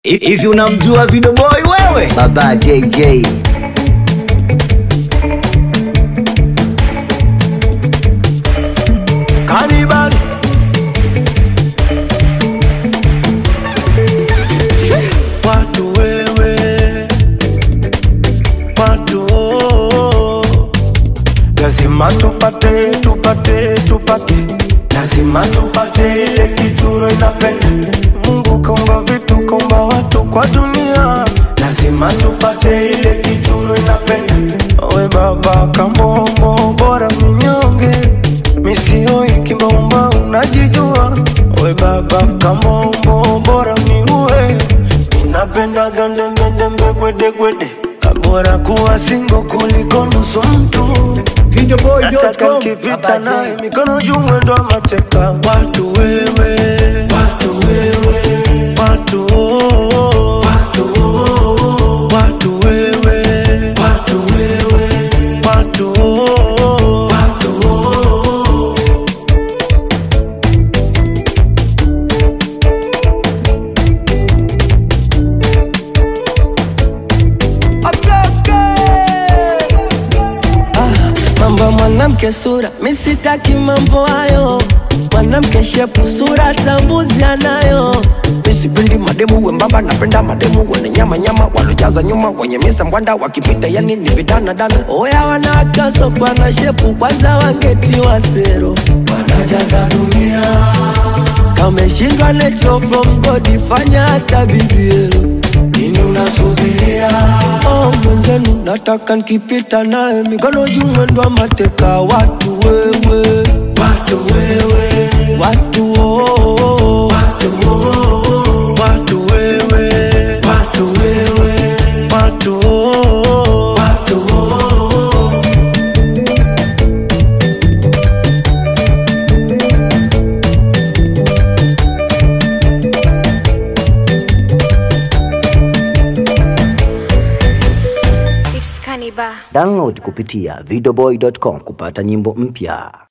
Hivi unamjua Video Boy wewe? Baba JJ. Cannibal. Watu wewe, watu oh. lazima tupate, tupate, tupate, lazima tupate ile kituro inapenda. Mungu kaumba vitu, kaumba watu kwa dunia, lazima tupate ile kituro inapenda. We baba kamombo, bora minyonge misioi kimbaumba, unajijua we baba kamombo, bora miue Ninapenda gandembendembe gwedegwede bora kuwa singo kuliko nusu mtu nataka nkipita naye mikono juu mwendo wa mateka watu wewe watu wewe watu oh, watu oh, watu wewe watu wewe watu oh, watu oh. mambo ya mwanamke sura, mi sitaki mambo hayo. Mwanamke shepu sura tambuzi anayo. Mi sipendi mademu wembamba, napenda mademu wenye nyama nyama, walojaza nyuma wenye misa mbwanda, wakipita yani ni vidana dana. Oya wanawake kwa na shepu, kwanza wangetiwa sero, wanajaza dunia kameshindwa nacho from God, fanya hata bibielo nini unasubiria? Oh, mwenzenu nataka nikipita naye mikono juu mwendo wa mateka watu wewe watu wewe watu oh, oh. watu oh, oh. watu wewe watu wewe watu oh, oh. watu oh, oh. It's Cannibal. Download kupitia videoboy.com kupata nyimbo mpya.